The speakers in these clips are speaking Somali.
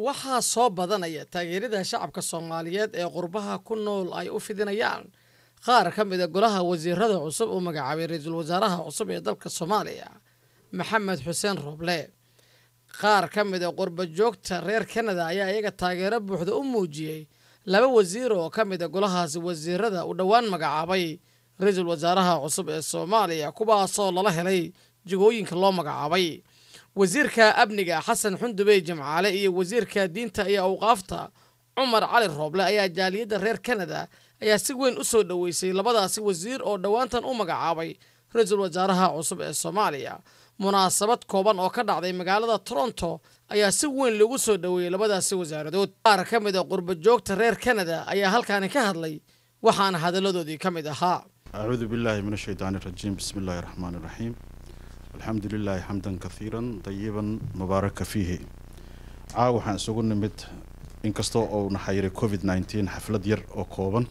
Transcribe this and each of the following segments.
waxaa soo badanaya taageerada shacabka soomaaliyeed ee qurbaha ku nool ay u fidinayaan qaar ka mid a golaha wasiirada cusub uu magacaabay ra-iisul wasaaraha cusub ee dalka soomaaliya maxamed xuseen roble qaar ka mid a qurba joogta reer kanada ayaa iyaga taageero buuxda u muujiyey laba wasiir oo ka mid a golahaasi wasiirada uu dhowaan magacaabay ra-iisul wasaaraha cusub ee soomaaliya kuwaasoo lala helay jigooyinka loo magacaabay wasiirka amniga xasan xundubey jimcaale iyo wasiirka diinta iyo awqaafta cumar cali rooble ayaa jaaliyadda reer kanada ayaa si weyn u soo dhoweysay labadaasi wasiir oo dhowaantan u magacaabay ra-iisul wasaaraha cusub ee soomaaliya munaasabad kooban oo ka dhacday magaalada toronto ayaa si weyn loogu soo dhoweeyey labadaasi wasaaradood qaar ka mid a qurba joogta reer kanada ayaa halkaani ka hadlay waxaana hadalladoodii ka mid ahaa أعوذ بالله من الشيطان الرجيم بسم الله الرحمن الرحيم الحمد لله حمدا كثيرا طيبا مباركا فيه caawa waxaan isugu nimid inkastoo uu naxayiray covid 19 xaflad yar oo kooban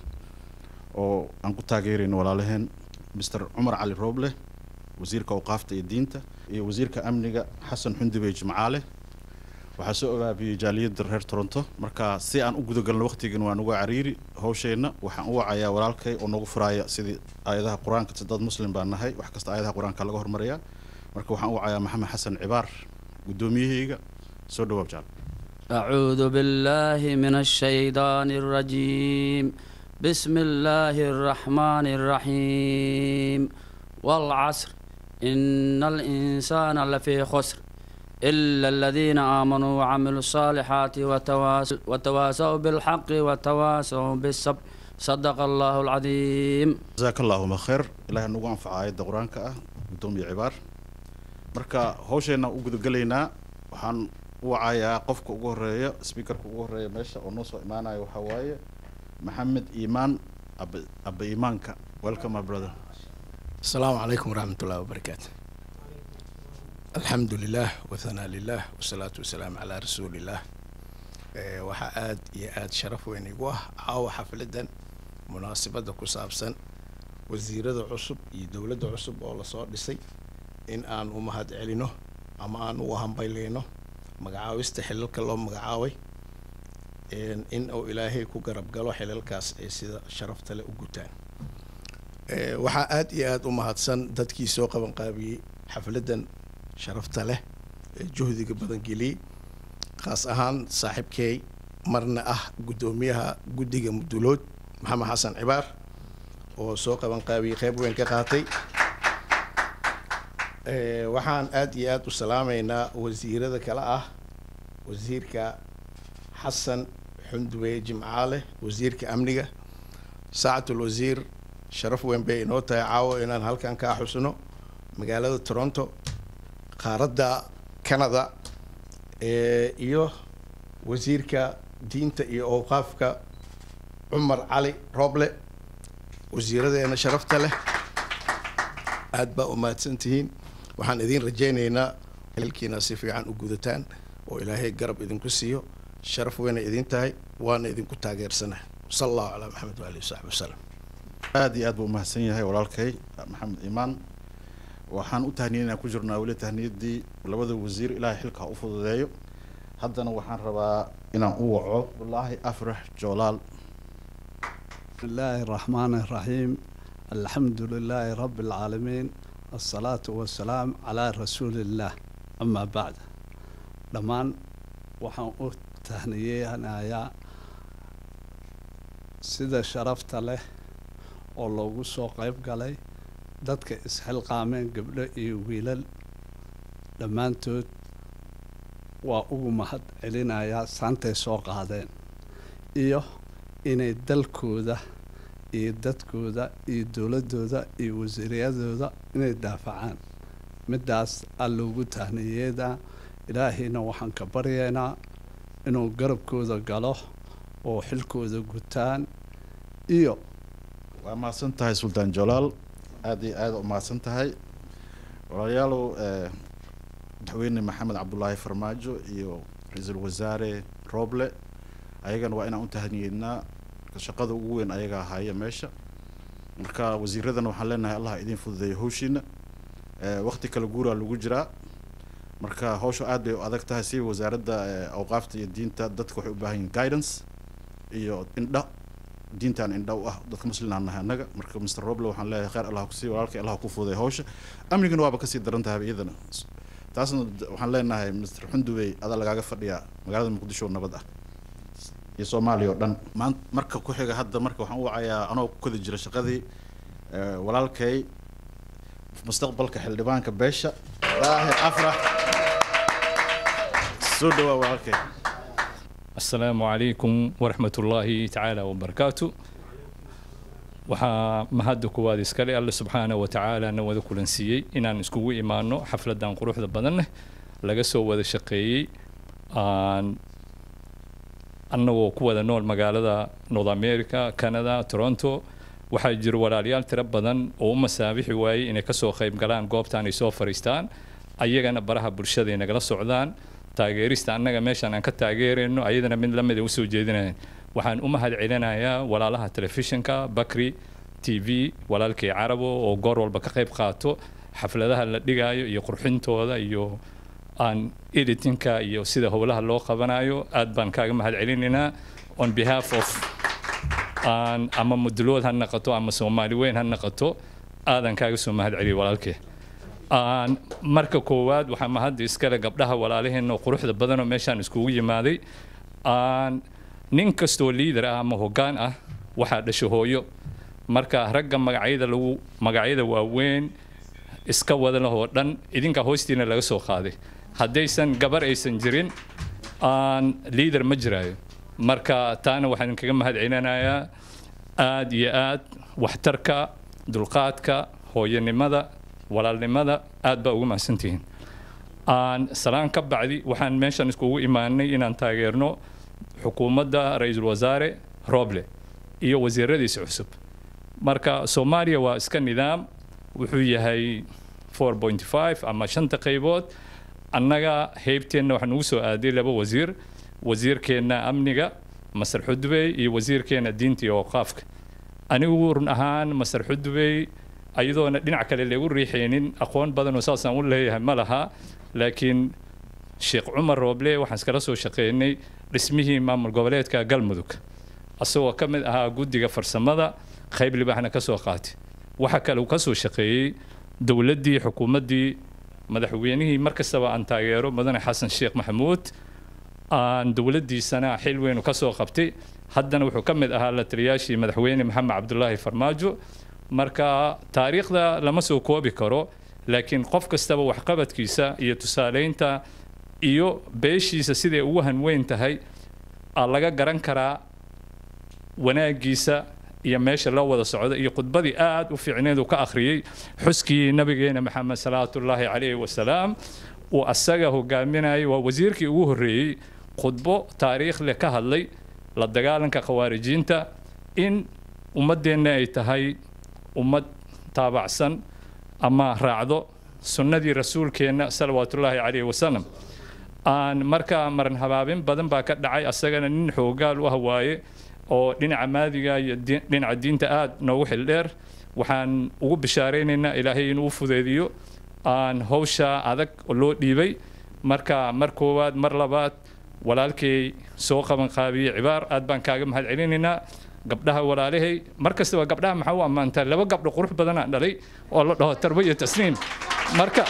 oo aan ku taageerayno walaalaheen mr cumar cali rooble wasiirka awqaafta iyo diinta iyo wasiirka amniga xasan xundubey jimcaale waxaa soo ogaabiyey jaaliyadda reer toronto marka si aan u gudagalno waqtigan waan uga cariiri hawsheenna waxaan u wacayaa walaalkay oo nagu furaaya sidii aayadaha qur-aanka si dad muslim baan nahay wax kasta aayadaha qur-aanka laga hormarayaa marka waxaan u wacayaa maxamed xasan cibaar guddoomiyahayga soo dhawaab jaal أعوذ بالله من الشيطان الرجيم بسم الله الرحمن الرحيم والعصر إن الإنسان لفي خسر إلا الذين آمنوا وعملوا الصالحات وتواصوا, وتواصوا بالحق وتواصوا بالصبر صدق الله العظيم jasaaka allaahuma khayr ilaahay nagu anfaca aayadda qur-aanka ah guddoomiye cibaar marka hawsheenna u gudagelaynaa waxaan u wacayaa qofka ugu horeeya speakerka ugu horeeya meesha oo noo soo imaanaya waxaa waaye maxamed iimaan aba aba iimaanka welcome my brother السلام عليكم ورحمة الله وبركاته الحمد لله وثناء لله والصلاة والسلام على رسول الله Eh, waxaa aad iyo aad sharaf weyn igu ah caawa xafladan munaasabadda ku saabsan wasiirada cusub iyo dowladda cusub oo lasoo dhisay in aan u mahad celino ama aan u hambayleyno magacaabista xilalka loo magacaabay En in uu ilaahay ku garab galo xilalkaas ay sida sharafta leh u gutaan Eh, waxaa aad iyo aad u mahadsan dadkii soo qabanqaabiyey xafladan sharafta leh ee juhdiga badan geliyey khaas ahaan saaxiibkey marna ah guddoomiyaha guddiga mudulood maxamed xasan cibaar oo soo qabanqaabiyey qeyb weyn ka qaatay Eh, waxaan aad iyo aad u salaameynaa wasiirada kale ah wasiirka xasan xundube jimcaale wasiirka amniga saacatul wasiir sharaf weyn bay inoo tahay caawo inaan halkan kaa xusno magaalada toronto qaaradda canada eh, iyo wasiirka diinta iyo awqaafka cumar cali rooble wasiiradeena sharafta leh aad baa u mahadsantihiin waxaan idiin rajaynaynaa xilkiina si fiican u gudataan oo ilaahay garab idinku siiyo sharaf weyna idin tahay waana idinku taageersanahay sala allahu calaa maxamed waalihi wasaxbi wasalam aad iyo aad buu umahadsan yahay walaalkay maxamed iimaan waxaan u tahniyeynaa ku jirnaa weli tahniyadii labada wasiir ilaahay xilka ha u fududeeyo haddana waxaan rabaa inaan u waco wallaahi afrax joolaal بسم الله الرحمن الرحيم الحمد لله رب العالمين الصلاة والسلام على رسول الله أما بعد دمان waxaan u tahniyeynayaa sida sharafta leh oo loogu soo qayb galay dadka isxilqaameen gabdho iyo wiilal dhammaantood waa ugu mahad celinayaa saantay soo qaadeen iyo inay dalkooda iyo dadkooda iyo dowladdooda iyo wasiiriyadooda inay daafacaan middaas aa loogu tahniyeedaa ilaahayna waxaan ka baryaynaa inuu garabkooda galo oo xilkooda gutaan iyo waa mahadsan tahay suldaan jolaal aad iyo aad u mahadsan tahay walaalayaalow eh, madaxweyne maxamed cabdulaahi farmaajo iyo ra-iisul wasaare rooble ayagana waa inaan u tahniyeednaa marka shaqada ugu weyn ayaga ahaaya meesha marka wasiiradana waxaan leenahay allah idin fududeeyo howshiina Eh, waqti kale guuraa lagu jiraa marka hawshu aad bay u adag tahay si wasaaradda eh, awqaafta iyo diinta dadka waxay u baahan yihiin guidance iyo indha diintaan indha u ah dadka muslimaan nahay annaga marka mr roble waxaan leeyahay khayr allah kusii walaalkay allah ku fuuday hawsha amnigana waaba kasii daran tahay iyadana taasna d- waxaan leenahay mr xundubey adaa lagaaga fadhiyaa magaalada muqdisho oo nabad ah iyo soomaaliya oo dhan maan marka ku xiga hadda marka waxaan u wacayaa anoo ku kodi jira shaqadii eh, walaalkay mustaqbalka xildhibaanka beesha daahir afrax soo dhawaa walaalkay السلام عليكم ورحمة الله تعالى وبركاته waxaa mahadda kuwaad iskale alle subxaana wa tacaala na wada kulansiiyey inaan iskugu imaano xafladan quruxda badan leh laga soo wada shaqeeyey aan annagoo ku wada nool magaalada north america canada toronto waxaa jira walaalayaal tiro badan oo u masaabixi waayey inay kasoo qayb galaan goobtan ay soo fariistaan ayagana baraha bulshada ay nagala socdaan taageerista annaga meeshaan aan ka taageerayno ayadana mid lamid ay usoo jeedinayan waxaan u mahad celinayaa walaalaha telefishinka bakri t v walaalkii carabo oo goor walba ka qayb qaato xafladaha la dhigaayo iyo qurxintooda iyo aan editinka iyo sida howlaha loo qabanayo aad baan kaaga mahad celinaynaa on behalf of aan ama mudulood ha naqato ama soomaali weyn ha naqato aadan kaaga soo mahad celiya walaalkee aan marka koowaad waxaa mahadda iskale gabdhaha walaalaheena oo quruxda badanoo meeshaan iskugu yimaaday aan nin kastoo liidar ah ama hoggaan ah waxaa dhasho hooyo marka ragga magacyada lagu magacyada waaweyn iska wada leh oo dhan idinka hoostiina laga soo qaaday haddaysan gabar aysan jirin aan liidar ma jiraayo marka taana waxaan kaga mahad celinayaa aad iyo aad waxtarka dulqaadka hooyanimada walaalnimada aad baa ugu mahadsantihiin aan salaan ka bacdi waxaan meeshan iskugu imaanay inaan taageerno xukuumadda ra-iisul wasaare roble iyo wasiiradiisa cusub marka soomaaliya waa iska nidaam wuxuu yahay 4.5 ama shanta qaybood annaga heybteenna waxaa nugu soo aaday laba wasiir wasiirkeenna amniga masar xudubey iyo wasiirkeenna diinta iyo waqaafka anigu run ahaan masar xudubey ayadoona dhinac kale lagu riixaynin aqoon badan oo saasaan u leeyahay ma laha laakiin sheekh cumar rooble waxaan iskala soo shaqeynay dhismihii maamul goboleedka galmudug asagoo ka mid ahaa guddiga farsamada qayb libaaxna ka soo qaatay waxa kale uu ka soo shaqeeyey dowladdii xukuumaddii madaxweynihii mar kastaba aan taageero mudane xasan sheekh maxamuud aan dowladdiisana xil weyn ka soo qabtay haddana wuxuu ka mid ahaa la taliyaashii madaxweyne maxamed cabdulaahi farmaajo marka taariikhda lama soo koobi karo laakiin qof kastaba waxqabadkiisa iyo tusaaleynta iyo beeshiisa siday ugu hanweyn tahay aa laga garan karaa wanaagiisa iyo meesha loo wada socdo iyo khudbadii aad u fiicneed uu ka akhriyey xuskii nabigeena maxamed salawaatullaahi calayhi wasalaam uu asaga hogaaminayay waa wasiirkii ugu horreeyey khudbo taariikh leh ka hadlay la dagaalanka khawaarijiinta in ummaddeenna ay tahay ummad taabacsan ama raacdo sunnadii rasuulkeenna salawaatullaahi calayhi wasalam aan markaa maran habaabin badan baa ka dhacay asagana nin xoogaal u ah waaye oo dhinaca maadiga iyo di- dhinaca diinta aad noogu xildheer waxaan ugu bishaaraynaynaa ilaahay inuu fudeediyo aan hawsha adag oo loo dhiibay marka mar koowaad mar labaad walaalkay soo qaban qaabiyey cibaar aad baan kaaga mahad celinaynaa gabdhaha walaalahay mar kastaba gabdhaha maxaa u ammaantaa laba gabdho qurux badanaan dhalay oo la dhaho tarbo iyo tasniim marka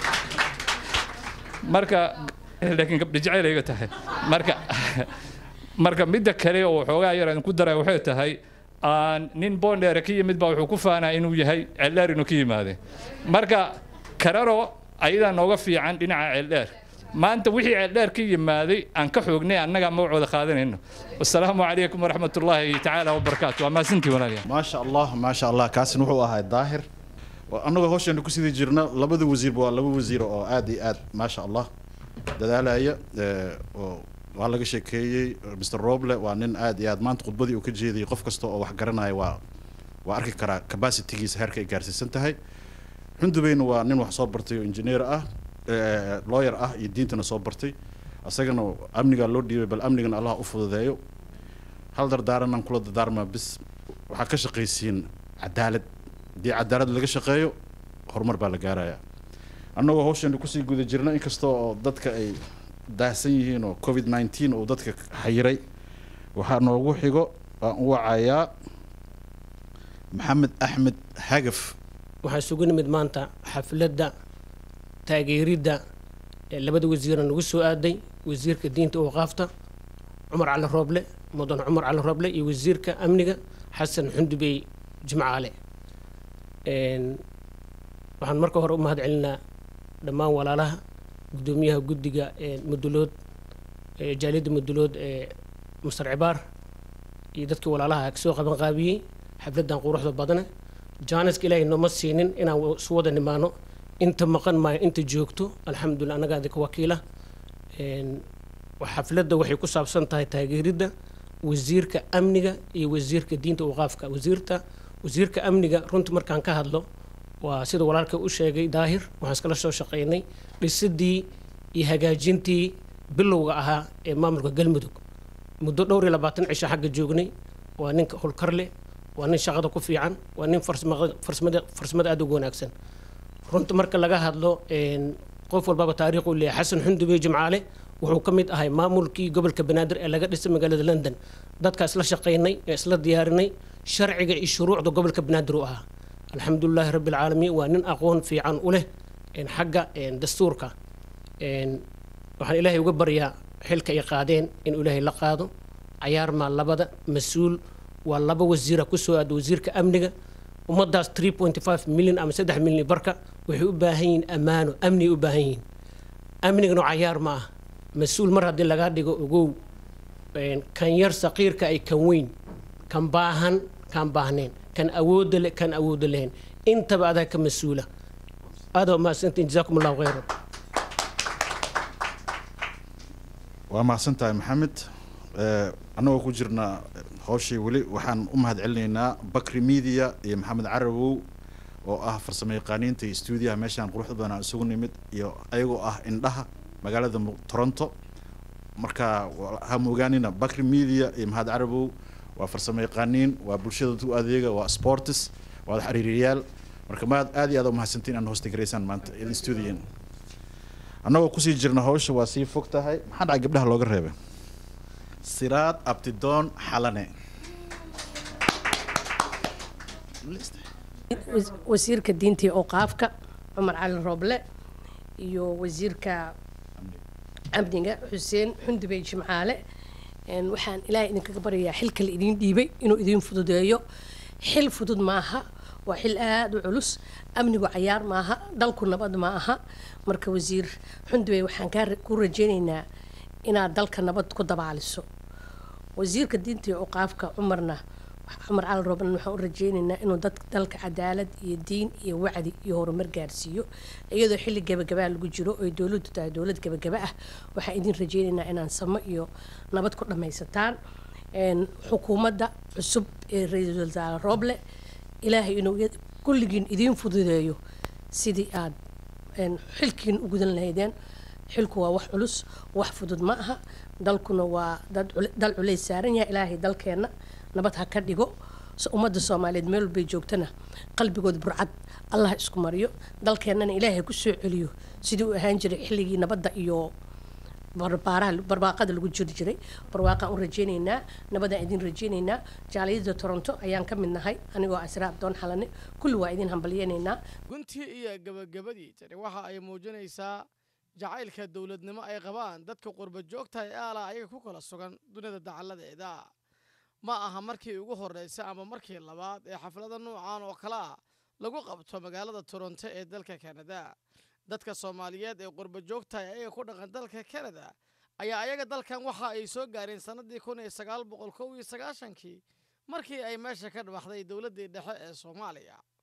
marka laakiin gabdho jecel iga tahay marka marka midda kale oo xoogaa yar aan ku daray waxay tahay aan nin bondheere ka yimid baa wuxuu ku faanaa inuu yahay ceeldheer inuu ka yimaade marka kararo ayadaa nooga fiican dhinaca ceeldheer maanta wixii ceeldheer ka yimaaday aan ka xoognay annagaa magacooda qaadanayno wasalaamu calaykum waraxmatullaahi tacaala wabarakaatu waa mahadsantii walaalayaal ما شاء الله ما شاء الله كاسن وحو ahay daahir anagoo hawshan ku sidii jirna labada wasiirba waa laba wasiir oo aad iyo aad ما شاء الله dadaalaya ee, oo waa laga sheekeeyey mr roble waa nin aad iyo aad maanta khudbadii uu ka jeediyey qof kasta oo wax garanaya waa waa arki karaa capacitygiisa heerka ay gaarsiisan tahay xundubeyna waa nin wax soo bartay oo engineer ah ee, lawyer ah iyo diintana soo bartay asagana amnigaa loo dhiibay bal amnigana allah u fududeeyo hal dardaaranaan kula dardaarmaa bis waxaa ka shaqaysiin cadaalad haddii cadaalad laga shaqeeyo horumar baa la gaarayaa annagoo hawshan kusii guda jirna inkastoo oo dadka ay daahsan yihiin oo covid nineteen uu dadka xayiray waxaa noogu xigo waan u wacayaa maxamed axmed hagaf waxaa isugu nimid maanta xafladda taageeridda ee labada wasiira nagu soo aaday wasiirka diinta awqaafta cumar cali rooble mudan cumar cali rooble iyo wasiirka amniga xasan xundubey jimcaale Een, waxaan marka hore u mahad celinaa dhammaan walaalaha gudoomiyaha guddiga ee mudulood ee jaaliyadda mudulood ee masar cibaar iyo dadkii walaalaha kasoo qaban qaabiyey xafladdan quruxda badane jaaniska ilaahay nooma siinin inaan isu wada nimaano inta maqan maayo inta joogto alxamdulilah annagaa idinka wakiila Een, wa- xafladda waxay ku saabsan tahay taageeridda wasiirka amniga iyo wasiirka diinta waqaafka wasiirta wasiirka amniga runtii markaan ka hadlo waa sida walaalka u sheegay daahir waxaan iskala soo shaqaynay dhisidii iyo hagaajintii bilowga ahaa ee maamulka galmudug muddo dhowr iyo labaatan cisho xagga joognay waa ninka howlkar leh waa nin shaqada ku fiican waa nin farsama- farsamada farsamada aada ugu wanaagsan runta marka laga hadlo een, qof walbaba taariikh uu leeyahay xasan xundubey jimcaale wuxuu ka mid ahay maamulkii gobolka banaadir ee laga dhisay magaalada london dadka isla shaqaynay ee isla diyaarinay sharciga iyo shuruucda gobolka banaadir uu ahaa alxamdulilaahi rabbi alcaalamiin waa nin aqoon fiican u leh een, xagga een, dastuurka Een, waxaan ilaahay uga baryaa xilka ay qaadeen inuu ilaahay la qaado cayaar maa labada mas-uul waa laba wasiira kusoo aada wasiirka amniga ummadaas 3.5 milyan ama 3 milyan barka waxay u baahan yihiin ammaano amni u baahan yihiin amnigana cayaar ma ah mas-uul mar haddii lagaa dhigo ogow een, kan yar saqiirka ay kan weyn kan baahan kan baahneen kan awoodda leh kan awoodda lahayn intaba adaa ka mas-uula aada waa mahadsantiin jazaakum allahu khayran waa mahadsan tahay maxamed Eh, annagoo ku jirna hawshii weli waxaan u mahad celinaynaa bakri media iyo maxamed carawow oo ah farsamo yaqaaniinta iyo stuudiyaha meeshaan quruxda badan aan isugu nimid iyo ayagoo ah indhaha magaalada Mu- toronto marka wa- ha moogaanina bakri media iyo maxamed carawow waa farsamo yaqaaniin waa bulshada u adeega waa sports waa xiriiriyaal marka maad aad iyo aad u mahadsantiin aan hoosta garaysaan maanta idin stuudiyin annagoo kusii jirna hawsha waa sii fog tahay maxaa dhacay gabdhaha looga reebay siraad abtidoon xalane was- wasiirka diinta iyo awqaafka cumar cali rooble iyo wasiirka amniga xuseen xundubey jimcaale Een, waxaan ilaahay idinkaga baryayaa xilka la idiin dhiibay inuu idiin fududeeyo xil fudud maaha waa xil aada u culus amnigu cayaar maaha dalku nabad ma aha marka wasiir xundubey waxaan kaa ra- ku rajaynaynaa inaad dalka nabad ku dabaaliso wasiirka diinta iyo awqaafka cumarna cumar cali roobna waxaan u rajaynaynaa inuu dad dalka cadaalad iyo diin iyo wacdi iyo horumar gaarsiiyo iyadoo xilli gabagabaa lagu jiro oy dowladdu tahay dowlad gabagaba ah waxaan idin rajaynaynaa inaan samo iyo nabad ku dhammaysataan Een, xukuumadda cusub ee ra-iisul wasaare rooble ilaahay inuu iya- kulligiin idiin fududeeyo sidii aad een, xilkiin u gudan lahaydeen xilku waa wax culus wax fudud ma aha dalkuna waa dad cule- dal culays saaran yahay ilaahay dalkeenna nabad ha ka dhigo so ummadda soomaaliyeed meel walbay joogtana qalbigood burcad allah isku mariyo dalkeennana ilaahay ku soo celiyo sidii u ahaan jiray xilligii nabadda iyo barbaaraha barwaaqada lagu jiri jiray barwaaqaan u rajaynaynaa nabadaan idin rajaynaynaa jaaliyada toronto ayaan ka mid nahay anigoo asra abdoon xalane kulli waa idin hambalyaynaynaa guntii iyo gabagabadii tani waxa ay muujinaysaa jacaylka dowladnimo ay qabaan dadka qurba joogta ee aala ayaga ku kala sugan dunida dacalladeeda ma aha markii ugu horreysa ama markii labaad ee xaflada nuucan oo kale ah lagu qabto magaalada toronto ee dalka kanada dadka soomaaliyeed ee qurba joogta ee ayaga ku dhaqan dalka kanada ayaa ayaga dalkan waxa ay soo gaareen sannadii kun iyo sagaal boqol kow iyo sagaashankii markii ay meesha ka dhawaxday dowladdii dhexe ee soomaaliya